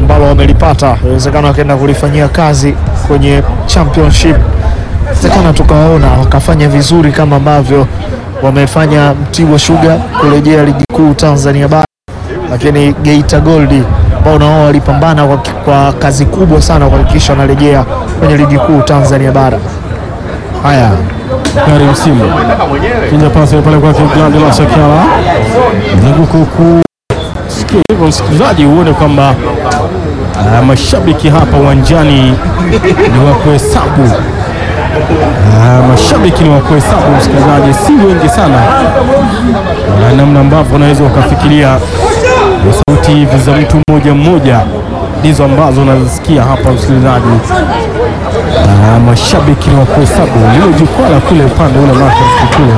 ambalo wamelipata, inawezekana wakaenda kulifanyia kazi kwenye championship, inawezekana tukawaona wakafanya vizuri kama ambavyo wamefanya Mtibwa Sugar kurejea ligi kuu Tanzania bara, lakini Geita Gold ambao na wao walipambana kwa, kwa kazi kubwa sana kuhakikisha wanarejea kwenye ligi kuu Tanzania bara. Haya, gari msimu kinja pasi pale kwake Gladi la Sakala mzunguko ku sikia hivyo, msikilizaji, uone kwamba ah, mashabiki hapa uwanjani ni wa kuhesabu. Ah, mashabiki ni wa kuhesabu, msikilizaji, si wengi sana, na namna ambavyo unaweza ukafikiria ni sauti hivi za mtu mmoja mmoja ndizo ambazo unazisikia hapa, msikilizaji. Ah, mashabiki ni wa kuhesabu lile jukwaa la kule upande ule market kule.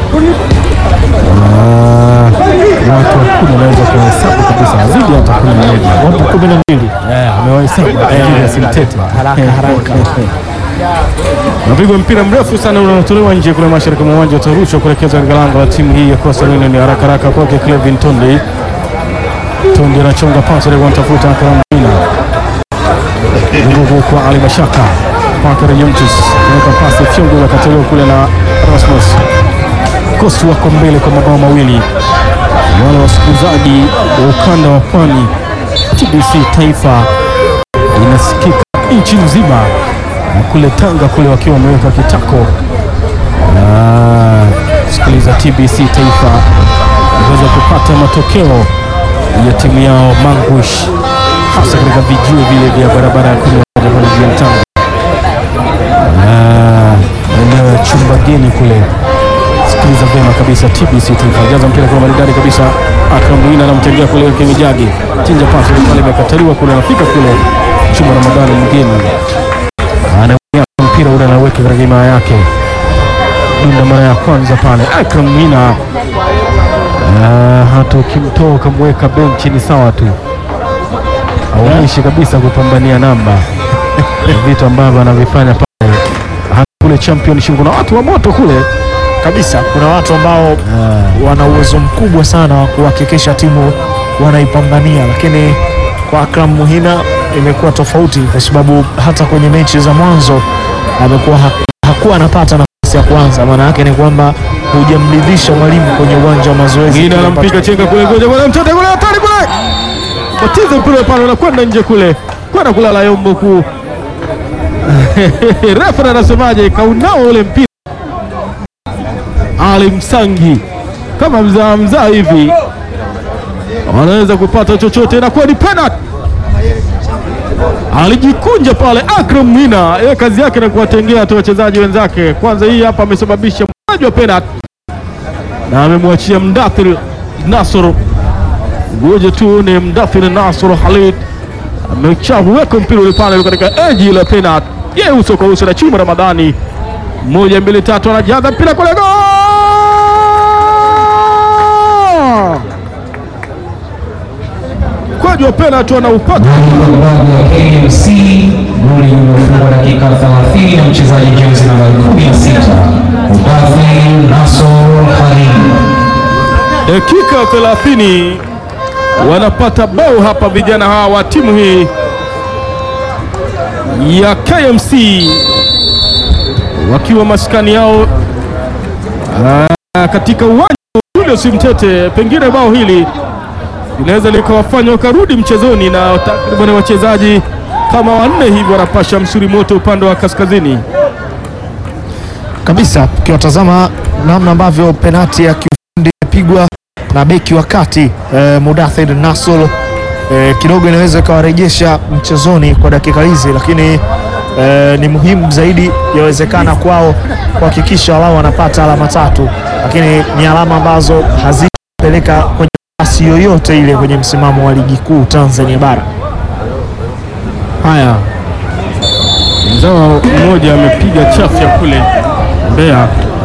Ah, watu wa kumi wanaweza kuhesabu kabisa zidi hata kumi na moja Wapo kumi na mbili Eh, amewahesabu lakini asimtete haraka haraka. Napigwa mpira mrefu sana unaotolewa nje kule mashariki mwa uwanja, utarushwa kuelekezwa katika lango la timu hii ya Coastal Union. Haraka haraka kwake Clevin Tondi. Tondi anachonga pasi ile kumtafuta Karamina. Nguvu kwa Ali Mashaka. Kwake Rejemtus. Anaweka pasi fyongo inakataliwa kule na Rasmus. Kosti wako mbele kwa mabao mawili. Wale wasikilizaji wa ukanda wa pwani, TBC Taifa inasikika nchi nzima na kule Tanga kule wakiwa wameweka kitako Ah, kusikiliza TBC Taifa waweza kupata matokeo ya timu yao Mangush, hasa katika vijio vile vya barabara ya kumi na moja pale jijini Tanga, Ah, eneo ya chumba geni kule. Sikiliza vyema kabisa TBC Taifa, jaza mpira kwa maridadi kabisa. Akram Wina anamtengea kule Kemijagi, chinja pasi ile pale imekataliwa kule, anafika kule chuma Ramadhani mgeni anaweka mpira ule anaweka katika himaya yake dunda mara ya kwanza pale Akram Mina. Ah, hata ukimtoa ukamweka benchi ni sawa tu, aonyeshi kabisa kupambania namba vitu ambavyo anavifanya pale hata kule championship. Kuna watu wa moto kule kabisa. Kuna watu ambao wana uwezo mkubwa sana wa kuhakikisha timu wanaipambania, lakini kwa Akram Muhina imekuwa tofauti, kwa sababu hata kwenye mechi za mwanzo amekuwa ha hakuwa anapata nafasi ya kwanza. Maana yake ni kwamba hujamridhisha mwalimu kwenye uwanja wa mazoezi. mwingine anampiga chenga kule, ngoja kule, mtoto kule, hatari kule, batiza mpira pale, unakwenda nje kule, kwenda kulala yombo kuu. Refa anasemaje? Kaunao ule mpira Ali Msangi kama mzaa mzaa hivi wanaweza kupata chochote, inakuwa ni penalty. Alijikunja pale Akram Mina, yeye kazi yake ni kuwatengea tu wachezaji wenzake. Kwanza hii hapa amesababisha mkwaju wa penalty na amemwachia Mdathir Nasr. Ngoja tuone Mdathir Nasr Khalid amechaweka mpira ule pale katika eji la penalty, yeye uso kwa uso na Chuma Ramadhani. Moja mbili tatu, anajaza mpira kule, gol! Mkwaju wa penalty anaupata Mchezaji wa KMC goli lililofungwa dakika 30 na mchezaji jezi namba 16 Mudathir Nasor Khalid. dakika 30 wanapata bao hapa vijana hawa wa timu hii ya KMC wakiwa maskani yao ah, katika uwanja wa Julius Mtete. Pengine bao hili linaweza likawafanya wakarudi mchezoni, na takriban wachezaji kama wanne hivi wanapasha msuri moto upande wa kaskazini. kabisa ukiwatazama namna ambavyo penati ya kiufundi imepigwa na beki wa kati eh, Mudathir Nasol eh, kidogo inaweza ikawarejesha mchezoni kwa dakika hizi, lakini eh, ni muhimu zaidi yawezekana kwao kuhakikisha wao wanapata alama tatu, lakini ni alama ambazo hazitapeleka kwenye nafasi yoyote ile kwenye msimamo wa ligi kuu Tanzania bara. Haya, mzao mmoja amepiga chafya kule Mbeya.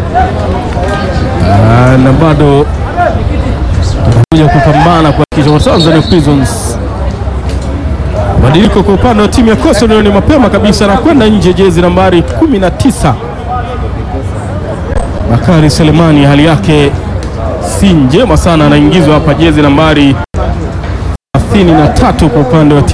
Ah, na bado kuja kupambana kuhakikisha kwa Tanzania Prisons. Badiliko kwa upande wa timu ya Coastal Union mapema kabisa na kwenda nje jezi nambari 19 Bakari Selemani, hali yake si njema sana, anaingizwa hapa jezi nambari 33 kwa upande wa timu